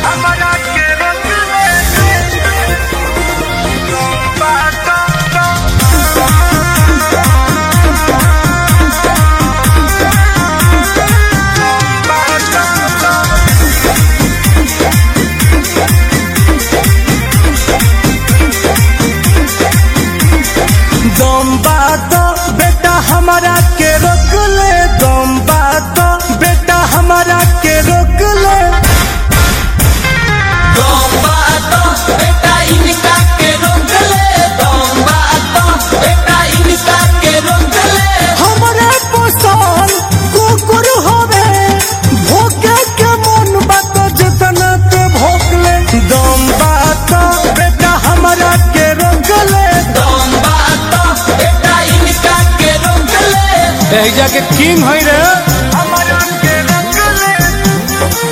हमरा के रोक ले बात दम बात बेटा हमारा के रोक ले दम बात बेटा हमारा के रोक ले हमरे पोसल कुकुर होवे भोके के मन बात जितना ते भोक ले दम बात बेटा हमारा के रोक ले एहिजा के किंग होई रे हमरा के रोक ले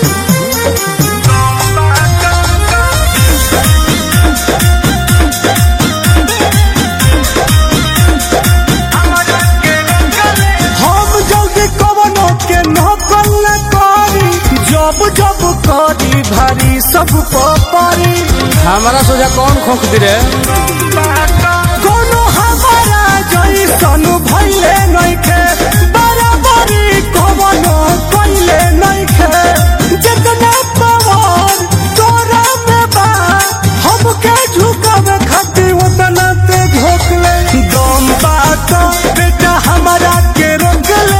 हमरा के रोक ले हम जल्दी कवनो के नकल न करी जब जब करी भारी सब परी हमारा सोचा कौन खोख दी रे कोनो हमारा जैसन भइले नइखे बराबरी कवनो कइले नइखे जितना पावर तोरा में बा हमके झुकावे खातिर उतना ते झोंकले दम बात बेटा हमारा के रोकले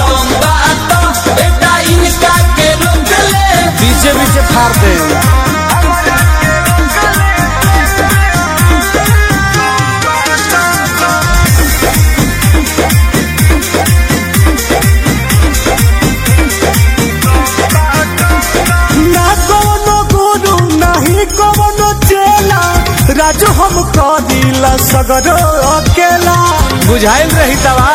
पीछे पीछे फाड़ दे हमरा के रोक ना कोनो गुरु नहीं कोनो चेला राजू हम कदिला सगरो अकेला बुझाइल रही तबा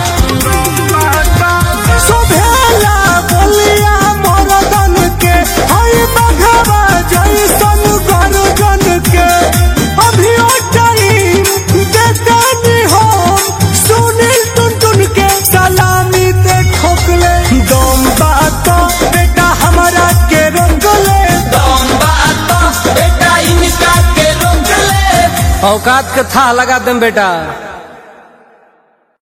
शोभेला बोलिया मरदन के हई बघवा जैसन गर्जन के अभी ओ टाइम देते नी हो सुनील टुन टुन के सलामी ते ठोकले दम बात बेटा हमारा के रोकले औकात के था लगा दम बेटा